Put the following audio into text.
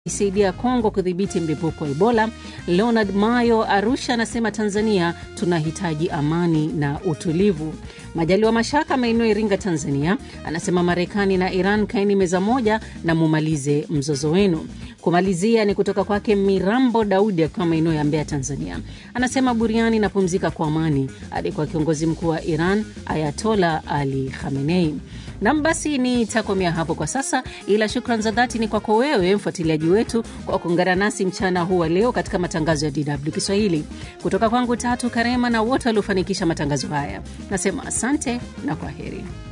isaidia Kongo kudhibiti mlipuko wa Ebola. Leonard Mayo Arusha anasema Tanzania tunahitaji amani na utulivu. Majaliwa Mashaka maeneo Iringa, Tanzania anasema Marekani na Iran kaeni meza moja na mumalize mzozo wenu. Kumalizia ni kutoka kwake Mirambo Daudi akiwa maeneo ya Mbeya, Tanzania, anasema buriani napumzika kwa amani hadi kwa kiongozi mkuu wa Iran Ayatola Ali Khamenei. Nam, basi nitakomea hapo kwa sasa, ila shukran za dhati ni kwako wewe mfuatiliaji wetu kwa kuungana nasi mchana huu wa leo katika matangazo ya DW Kiswahili. Kutoka kwangu Tatu Karema na wote waliofanikisha matangazo haya, nasema asante na kwa heri.